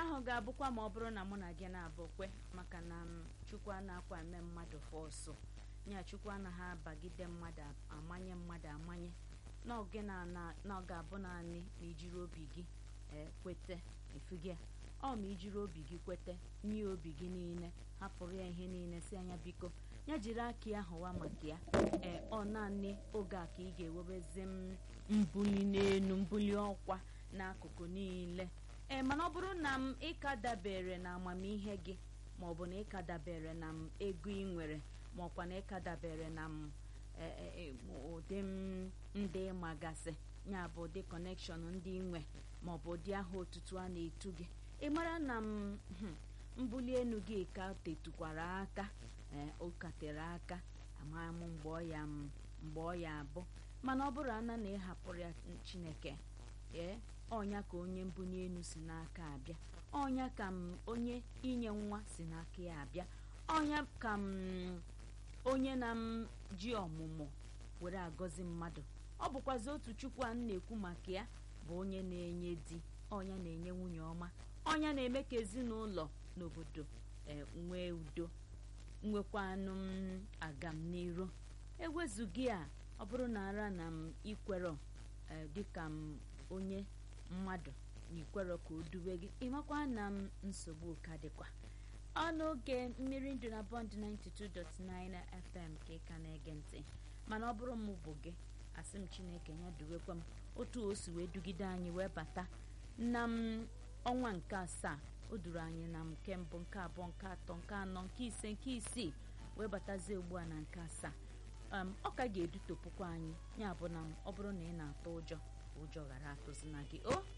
ahụ ga-abụkwa ma ọ bụrụ na mụ na gị na-abụ kwe maka na m chukwu anaghịkwa eme mmadụ fọsụ nya chukwu anaghị abagide mmadụ amanye mmadụ amanye na ọ ga-abụ naanị ma ijiri obi gị kwete efugia ọ ma ijiri obi gị kwete nye obi gị niile hapụrụ ya ihe niile si anya biko ya jiri aka ya hụwa maka ya ee ọ naanị oge a ka ị ga-ewebezi m mbuli n'elu mbuli ọkwa n'akụkụ niile ee mana ọ bụrụ na m ịka dabere na amamihe gị maọbụ na ịka dabere na m ego ị nwere maọkwa na ịka dabere na m ụdị m ndị magasị ya bụ ụdị kọnekshọn ndị nwe maọbụ ụdị aha otutu a na-etu gị ị mara na m mbuli elu gị ka tetukwara aka ee ụkatere aka ama m mgbe ọ ya mgbe ọ ya abụ mana ọ bụrụ ana na ịhapụrụ ya chineke ee ọnya ka onye mbunye elu si n'aka abịa ọnya ka m onye inye nwa si n'aka ya abịa ọnya ka m onye na m ji ọmụmụ were agọzi mmadụ ọ bụkwazi otu chukwu a na-ekwu maka ya bụ onye na-enye di ọnya na-enye nwunye ọma ọnya na-eme ka ezinụlọ n'obodo nwee udo nwekwanụ m agam n'iru ewezughị a ọ bụrụ na ara na m ikwero dịka m onye mmadụ na ikwero ka o duwe gị ịmakwa na m nsogbu ka dịkwa ọnụ oge mmiri ndụ na bọnd 92.9 fm ka ị ka na-ege ntị mana ọ bụrụ m bụ gị asị m chineke ya duwekwa m otu o si wee dugide anyị wee bata na m ọnwa nke asaa o duru anyị na nke mbụ nke abụọ nke atọ nke anọ nke ise nke isii wee batazie ugbu a na nke asaa ọ ka ga-edutopụkwa anyị ya bụ na ọ bụrụ na ị na-atụ ụjọ ụjọ ghara atụzina gị o